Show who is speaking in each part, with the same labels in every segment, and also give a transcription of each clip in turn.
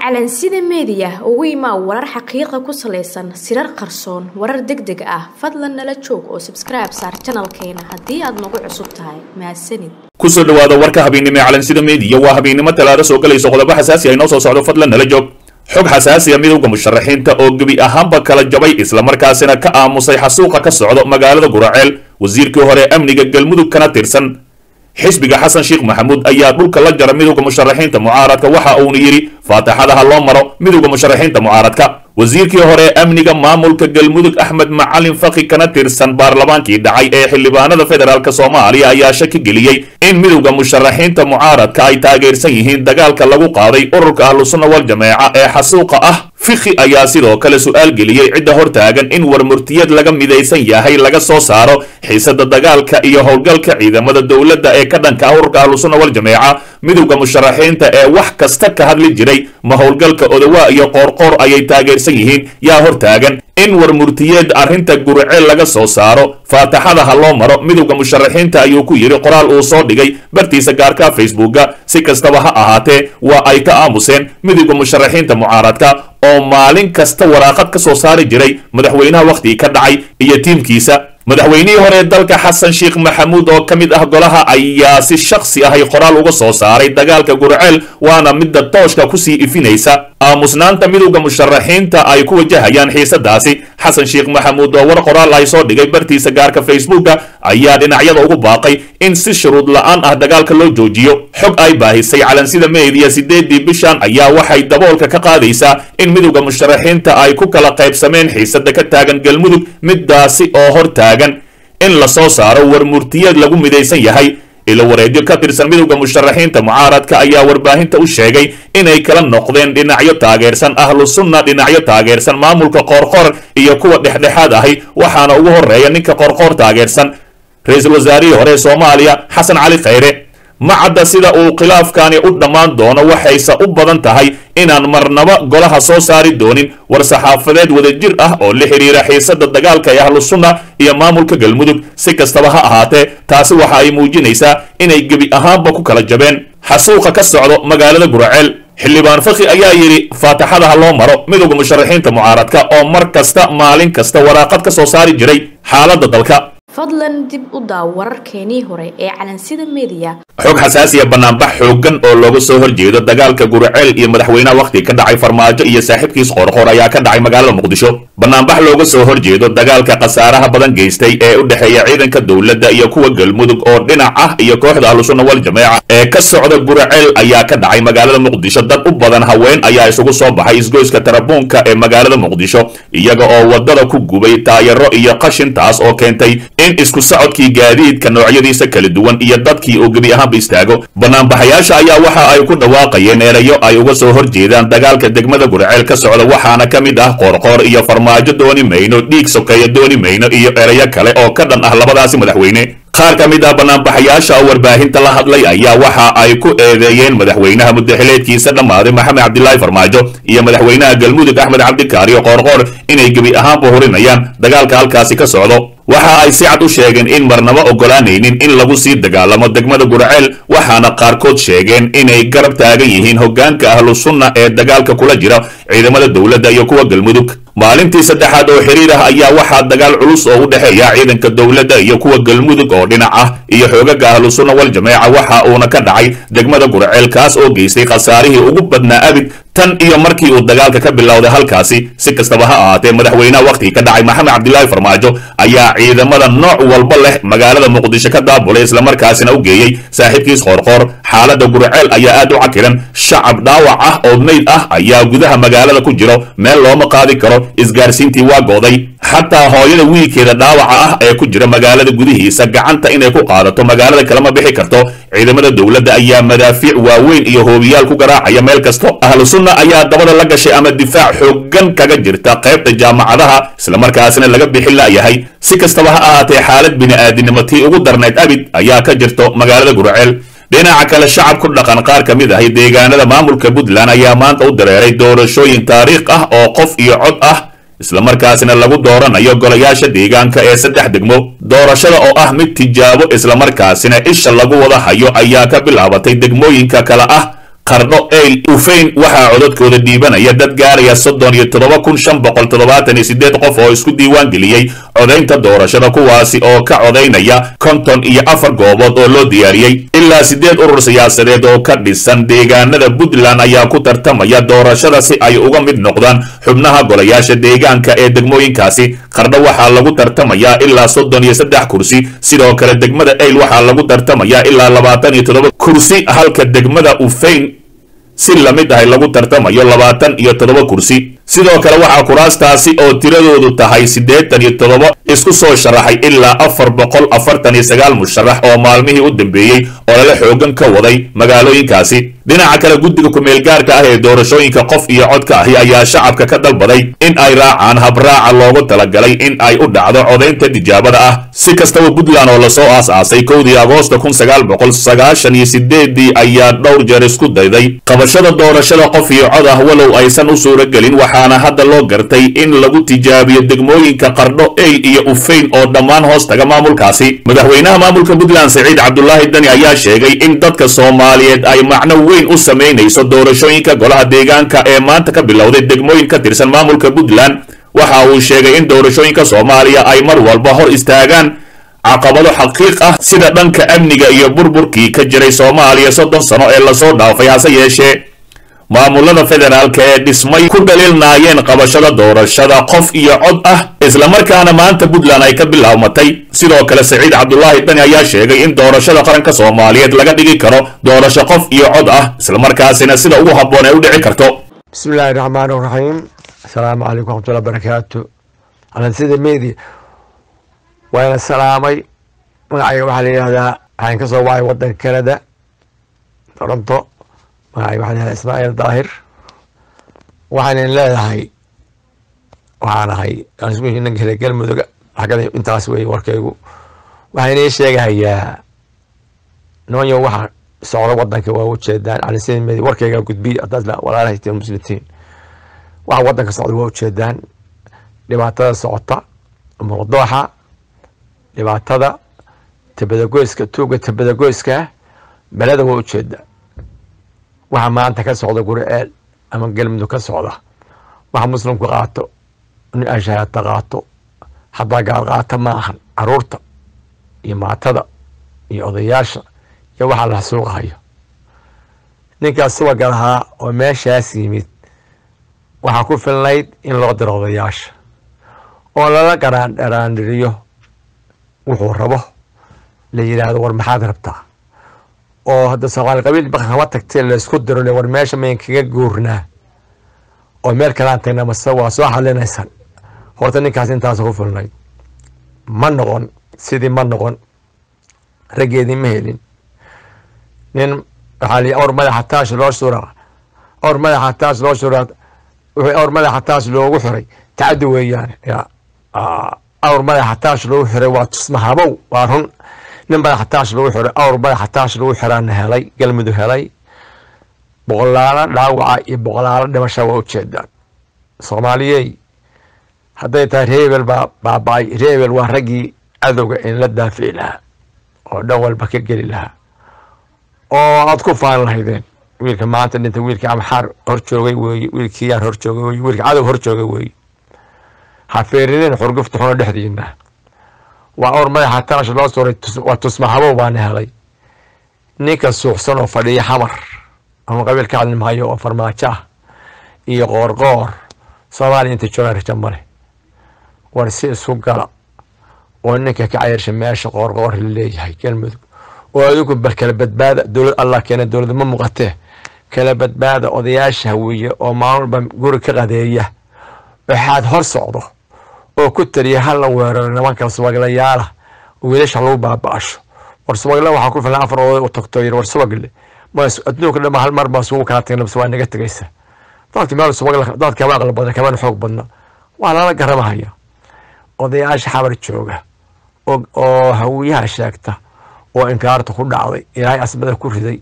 Speaker 1: calansida meediya ugu imaa warar xaqiiqa ku salaysan sirar qarsoon warar deg deg ah fadlan nala joog oo sabskribe saar janalkeena haddii aad nagu cusub tahay mahadsanid
Speaker 2: kusoo dhawaada warka habeennimo ee calansida meediya waa habeennimo talaado soo galayso qodobo xasaasi ah inoo soo socdo fadlan nala joog xog xasaasiya midowda musharaxiinta oo gebi ahaanba kala jabay islamarkaasina ka aamusay xasuuqa ka socdo magaalada guraceel wasiirkii hore amniga galmudug kana tirsan xisbiga xasan sheekh maxamuud ayaa dhulka la jara midowda musharaxiinta mucaaradka waxa uuna yidhi faataxadaha loo maro midowda musharaxiinta mucaaradka wasiirkii hore amniga maamulka galmudug axmed macalin faki kana tirsan baarlamaankii dhacay ee xildhibaanada federaalk soomaaliya ayaa shaki geliyey in midowda musharaxiinta mucaaradka ay taageersan yihiin dagaalka lagu qaaday ururka ahlusunna wal jameeca ee xasuuqa ah fiki ayaa sidoo kale su-aal geliyey cidda hortaagan in warmurtiyad laga midaysan yahay laga soo saaro xiisada dagaalka iyo howlgalka ciidamada dowladda ee ka dhanka ah ururka ahlusunna wal jameeca midowda musharaxiinta ee wax kasta ka hadli jiray ma howlgalka odawaa iyo qoorqoor ayay taageersan yihiin yaa hortaagan in warmurtiyeed arrinta guriceel laga soo saaro faataxada ha loo maro midowda musharaxiinta ayuu ku yidhi qoraal uu soo dhigay bartiisa gaarka facebooka si kastaba ha ahaatee waa ay ka aamuseen midowda musharaxiinta mucaaradka oo maalin kasta waraaqad ka soo saari jiray madaxweynaha wakhtigii ka dhacay iyo tiimkiisa madaxweynihii hore dalka xasan sheekh maxamuud oo ka mid ah golaha ayaa si shakhsi ahay qoraal uga soo saaray dagaalka gurceel waana midda tooshka kusii ifinaysa aamusnaanta midowda musharaxiinta ay ku wajahayaan xiisadaasi xasan sheekh maxamuud oo war qoraal ay soo dhigay bartiisa gaarka facebooka ayaa dhinacyada ugu baaqay in si shuruud la-aan ah dagaalka loo joojiyo xog ay baahisay calansida meediya sideedii bishan ayaa waxay daboolka ka qaadaysaa in midowda musharaxiinta ay ku kala qaybsameen xiisada ka taagan galmudug midaasi oo hor taagan in la soo saaro warmurtiyeed lagu midaysan yahay ilo wareedyo ka tirsan midowda musharaxiinta mucaaradka ayaa warbaahinta u sheegay inay kala noqdeen dhinacyo taageersan ahlu sunna dhinacyo taageersan maamulka qoorqoor iyo kuwa dhexdhexaad ahi waxaana ugu horeeya ninka qoorqoor taageersan ra-iisul wasaarihii hore soomaaliya xasan cali khayre ma cadda sida uu khilaafkani u dhammaan doono waxayse u badan tahay inaan marnaba golaha soo saari doonin war-saxaafadeed wadajir ah oo la xidhiira xiisada dagaalka ee ahlu sunna iyo maamulka galmudug si kastaba ha ahaatee taasi waxa ay muujinaysaa inay gebi ahaanba ku kala jabeen xasuuqa ka socdo magaalada guraceel xildhibaan fakhi ayaa yidhi faataxada ha loo maro midowda musharaxiinta mucaaradka oo mar kasta maalin kasta waraaqad ka soo saari jiray xaaladda dalka
Speaker 1: fadlan dib u daaw wararkeenii hore ee calansida meediya
Speaker 2: xog xasaasiya banaanbax xooggan oo looga soo horjeedo dagaalka guriceel iyo madaxweynaha wakhti ka dhacay farmaajo iyo saaxiibkiis qoorqoor ayaa ka dhacay magaalada muqdisho banaanbax looga soo horjeedo dagaalka khasaaraha badan geystay ee u dhexeeya ciidanka dowladda iyo kuwa galmudug oo dhinac ah iyo kooxda ahlusunna wal jameeca ee ka socda guriceel ayaa ka dhacay magaalada muqdisho dad u badan haween ayaa isugu soo baxay isgoyska tarabuunka ee magaalada muqdisho iyaga oo wadada ku gubay taayaro iyo qashintaas oo keentay in isku socodkii gaadiidka noocyadiisa kala duwan iyo dadkii uu gebi ahaanba istaago banaanbaxayaasha ayaa waxa ay ku dhawaaqayeen erayo ay uga soo horjeedaan dagaalka degmada gurceel ka socda waxaana ka mid ah qoorqoor iyo farmaajo dooni mayno dhiig sokeeya dooni mayno iyo erayo kale oo ka dhan ah labadaasi madaxweyne qaar ka mid ah banaanbaxayaasha oo warbaahinta la hadlay ayaa waxa ay ku eedeeyeen madaxweynaha muddaxileedkiisa dhammaaday maxamed cabdilaahi farmaajo iyo madaxweynaha galmudug axmed cabdikaariyo qoorqoor inay gebi ahaanba hurinayaan dagaalka halkaasi ka socdo waxa ay si cad u sheegeen in marnaba oggolaanaynin in lagu sii dagaalamo degmada gurceel waxaana qaarkood sheegeen inay garab taagan yihiin hoggaanka ahlu sunna ee dagaalka kula jira ciidamada dowladda iyo kuwa galmudug maalintii saddexaad oo xiriir ah ayaa waxaa dagaal culus oo u dhexeeya ciidanka dowladda iyo kuwa galmudug oo dhinac ah iyo xoogaga ahlu sunna wal jameeca waxa uuna ka dhacay degmada gurceel kaas oo geystay khasaarihii ugu badnaa abid tan iyo markii uu dagaalka ka bilowday halkaasi si kastaba ha ahaatee madaxweynaha wakhtigii ka dhacay maxamed cabdilaahi farmaajo ayaa ciidamada nooc walba leh magaalada muqdisho ka daabulay islamarkaasina u geeyey saaxiibkiis qoorqoor xaaladda gurceel ayaa aad u cakiran shacab dhaawac ah oo meyd ah ayaa gudaha magaalada ku jiro meel looma qaadi karo isgaarsiintii waa gooday xataa hooyada wiilkeeda dhaawaca ah ee ku jira magaalada gudihiisa gacanta inay ku qaadato magaalada kalema bixi karto ciidamada dowladda ayaa madaafiic waaweyn iyo hoobiyaal ku garaacaya meel kasto ahlu sunna ayaa dabada la gashay ama difaac xooggan kaga jirta qaybta jaamacadaha islamarkaasina laga bixin la'yahay si kastaba ha ahaatee xaalad bini'aadinimo tii ugu darnayd abid ayaa ka jirto magaalada gurceel dhinaca kale shacab ku dhaqan qaar ka mid ahi deegaanada maamulka puntland ayaa maanta u dareeray doorashooyin taariikh ah oo qof iyo cod ah islamarkaasina lagu dooranayo golayaasha deegaanka ee saddex degmo doorashada oo ah mid tijaabo islamarkaasina isha lagu wada hayo ayaa ka bilaabatay degmooyinka kale ah qardho eyl ufeyn waxaa codadkooda dhiibanaya dad gaaraya soddon iyo toddoba kun shan boqol toddobaatan iyo sideed qof oo isku diiwaan geliyey codaynta doorashada kuwaasi oo ka codaynaya konton iyo afar goobood oo loo diyaariyey ilaa siddeed urur siyaasadeed oo ka dhisan deegaanada puntland ayaa ku tartamaya doorashada si ay uga mid noqdaan xubnaha golayaasha deegaanka ee degmooyinkaasi qardho waxaa lagu tartamayaa ilaa soddon iyo saddex kursi sidoo kale degmada eyl waxaa lagu tartamayaa ilaa labaatan iyo toddoba kursi halka degmada ufeyn si lamid ahay lagu tartamayo labaatan iyo toddoba kursi sidoo kale waxaa kuraastaasi oo tiradoodu tahay siddeetan iyo toddoba isku soo sharaxay ilaa afar boqol afartan iyo sagaal musharax oo maalmihii u dambeeyey oo lala xoogan ka waday magaalooyinkaasi dhinaca kale guddiga ku-meelgaarka ah ee doorashooyinka qof iyo codka ahi ayaa shacabka ka dalbaday in ay raacaan habraaca loogu talagalay in ay u dhacdo codaynta tijaabada ah si kastaba puntland oo lasoo aas-aasay kowdii agoosta kun sagaal boqol sagaashan iyo sideedii ayaa dhowr jeer isku dayday qabashada doorashada qof iyo cod ah walow aysan u suuragelin waxaana hadda loo gartay in lagu tijaabiyo degmooyinka qardho eyl iyo ufeyn oo dhammaan hoos taga maamulkaasi madaxweynaha maamulka puntland saciid cabdulaahi dani ayaa sheegay in dadka soomaaliyeed ay macno weyn u samaynayso doorashooyinka golaha deegaanka ee maanta ka bilowday degmooyin ka tirsan maamulka puntland waxa uu sheegay in doorashooyinka soomaaliya ay mar walba hor istaagaan caqabado xaqiiq ah sida dhanka amniga iyo burburkii ka jiray soomaaliya soddon sano ee lasoo dhaafay hase yeeshee maamulada federaalka ee dhismay ku dhaliilnaayeen qabashada doorashada qof iyo cod ah islamarkaana maanta puntland ay ka bilaabmatay sidoo kale saciid cabdulaahi dani ayaa sheegay in doorashada qaranka soomaaliyeed laga dhigi karo doorasho qof iyo cod ah islamarkaasina sida ugu habboon ay u dhici karto
Speaker 3: bismi illaahi raxmaan raxiim asalaamu calaykum waxmatullah barakaatu alansida media waana salaamay magacayga waxaa la yidhahdaa waxaan ka soo wacay wadanka canada toronto magacayga waxaa la yihahdaa ismaaciil daahir waxaanan leedahay waxaan ahay ninka hele galmudug xagada intaas wey warkaygu waxaan inii sheegahayaa nimanyo waxa socda wadanka waa ujeedaan alansida media warkayga gudbiya hadaad walaalahayteen muslimiin waxa wadanka socda waa ujeedaan dhibaatada socota muqdooxa dhibaatada tabadagoyska tuuga tabadagoyska beleda waa ujeeda waxa maanta ka socda guri-eel ama galmudug ka socda waxa muslimku qaato nin ashahaata qaato hadaa gaal qaata ma ahan caruurta iyo maatada iyo odayaasha iyo waxaa la suuqahayo ninkaas subaga lahaa oo meeshaas yimid waxaa ku filnayd in loo diro odayaasha oo lala garaandharaandhiriyo wuxuu rabo la yidhaahdo war maxaad rabtaa oo hadda soomaali qabiil baqan kama tagtee laysku diro le war meesha mayn kaga guurnaa oo meel kalaan tagna mase waa soo xalinaysan horta ninkaas intaas ku filnayd ma noqon sidii ma noqon raggeedii ma helin nin waxaa li awr madaxa taash loo suraa awr madaxa taash loo suraa wuxuu awr madaxa taash loogu xiray tacaddi weeyaan ya awr madaxa taash loogu xiray waa tusmahabow waa run nin madaxa taash lagu xiray awr madaxa taash lagu xiraana helay galmudug helay boqolaalo dhaawaca iyo boqolaalo dhimasha waa ujeedaan soomaaliyey hadday tahay reebel baa baaba-ay reebel waa raggii cadowga in la daafici lahaa oo dhan walba ka geli lahaa oo aad ku faan lahaydeen wiilka maanta dhinta wiilkii amxaar hor joogay weeye wiilkii yaar hor joogay weye wiilka cadow hor joogay weeye ha feerineen xurgufta xuno dhexdiina waa awr madaxa taash loo suray waa tusmahabow baana helay ninka suuxsan oo fadhiya xamar ama qabiil ka hadli maayo oo farmaajo ah iyo qoorqoor soomaaliya inta joogaan raja male war si isku gala oo ninka ka cayrsha meesha qoorqoor la leeyahay galmudug oo adigu bal kala badbaada dowlad allah keena dowlad ma muuqatee kala badbaada odayaasha hawiye oo maalmalba guri ka qadeeya waxaad hor socdo oo ku taliya hala weeraro nimanka subaglayaala oo wiilasha lagu baaba-asho war subagle waxaa ku filan afar oday u tagto yir war subagle adduunka dhama hal mar baa sugu kaa tagna bas waa naga tegaysa dadka meel subagle dadka kama aqli badna kamana xoog badna waa lala garamahaya odayaasha xabar jooga oo hawiyaha sheegta oo inkaarta ku dhacday ilaahay asmada ku riday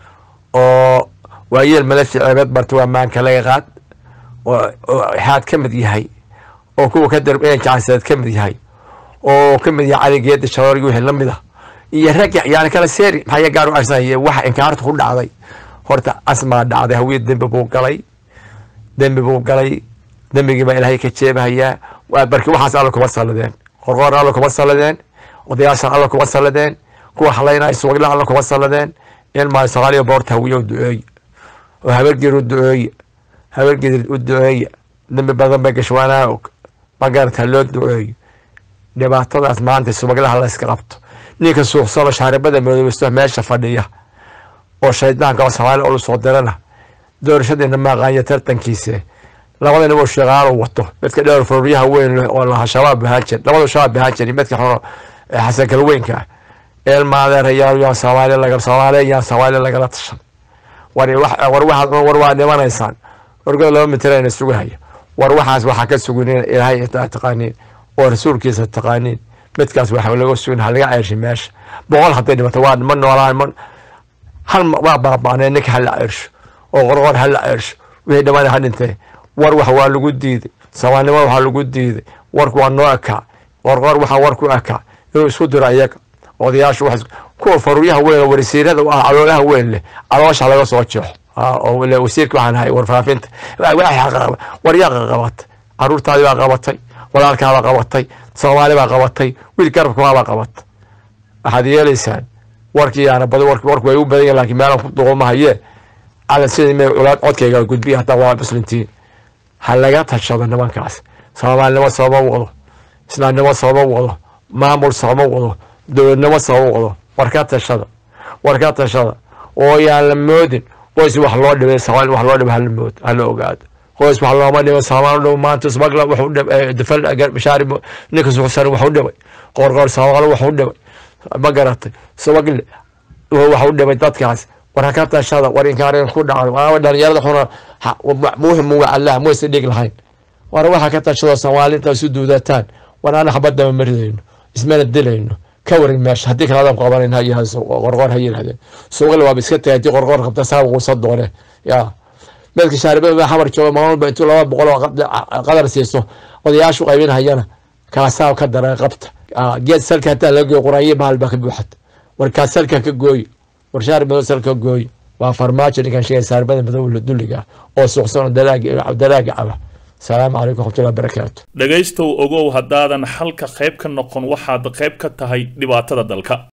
Speaker 3: oo waayeel malafi ceebeed barta waa maanka laga qaad oo xaad ka mid yahay oo kuwa ka darb jacseed ka mid yahay oo ka mid yahay caligeeda sharoorgi wixii la mid ah iyo ragga yani kala seeri maxaa gaar u arsanaya waxa inkaarta ku dhacday horta asmaa dhacday hawiye dembi buu galay dembi buu galay dembigii baa ilaahay ka jeebahayaa barki waxaas alla kuma salladeen qorqoorna alla kuma salladeen odayaashan alla kuma salladeen kuwa halaynaya suwagla alla kuma salladeen in maa soomaaliya boorta hawiye u duceeye oo habargeer u duceeye habargeer u duceeye dembi badan bay gashwaanaa og magarata loo duceeyo dhibaatadaas maanta subaglaha la iska qabto ninka suuqsano shaaribada madoobaysto meesha fadhiya oo shaydaanka oo soomaaliya ulu soo dirana doorashadeena maaqaanya tartankiise labadana uu shaqaalo wato midka dhowr fururyaha weyn leh oo laha shabaab ahaan jir labadu shabaab ahaan jir midka xuno xasan kalweynka ah eelmaadeerayaal yaan soomaaliya laga soomaaliya yaan soomaaliya lagala tashan war war waxaad war waa dhimanaysaan wargood laba mitirayna sugahaya war waxaas waxaa ka suguneen ilaahay intaa taqaaniin oo rasuulkiisa taqaaniin midkaas waxa laga sugin halaga ceershay meesha boqol hadday dhimato waa ma noolaan ma hal waa baaba'neen ninka hala ceersho oo qorqor hala ceersho wixii dhammaana ha dhintee war wax waa lagu diiday soomaalnimo waxaa lagu diiday warku waa noo ekaa qorqor waxaa war ku ekaa inuu isku diro iyaga odayaashu wax kuwa faruuryaha weyn oo warisiirada u ah caloolaha weyn leh caloosha laga soo jeexo oo wasiirka waxaan ahay warfaafinta war yaa qabatay caruurtaadii baa qabatay walaalkaabaa qabatay soomaali baa qabatay wiil garabkaabaa qabatay waxaad yeelaysaan warkii yaana bad warku way u badan yahin lakin meelan ku duqumahayee calan sidii may culaad codkayga gudbiya hataa waa muslintiin ha laga tashado nimankaas soomaalinimo sooma wado islaamnimo sooma wado maamul sooma wado dowladnimo sooma wado war ka tashada war ka tashada oo yaan la moodin qoys wax loo dhibay soomaali wax loo dhibay hala mood hala ogaado qoys wax looma dhibay soomaali dhow maanta smagla wuxuu dhibay dafal bashaari ninka suuxsan wuxuu dhibay qoorqoor soomaali wuxuu dhibay ma garatay smagle waxu dhibay dadkaas war ha ka tashada war inkaareen ku dhacdo waaba dhalinyarada xuna muhim wa allah maysa dhig lahayn war waxa ka tashado soomaali inta isu duudataan war ana xabadama maridayno ismana dilayno ka warin meesha haddii kale adam qabanan ha qorqoor ha yirahdeen suuqle waaba iska tagay haddii qorqoor qabta saa quusa doone ya meedka shaaribada xamar jooga maalmalba intuu laba boqol oo qadar siiso odayaashu qaybinhayana kaasaa ka dara qabta geed salka hataa laga gooyo quraanye bahal baa ka buuxata war kaas salka ka gooy war shaaribado salka gooy waa farmaajo ninkan sheegay saarbada madow dulliga oo suuqsan oo dalaaga caba asalaamu calaykum waraxmatullahi wabarakaatu
Speaker 2: dhegaystow ogow haddaadan xalka qayb ka noqon waxaad qayb ka tahay dhibaatada dalka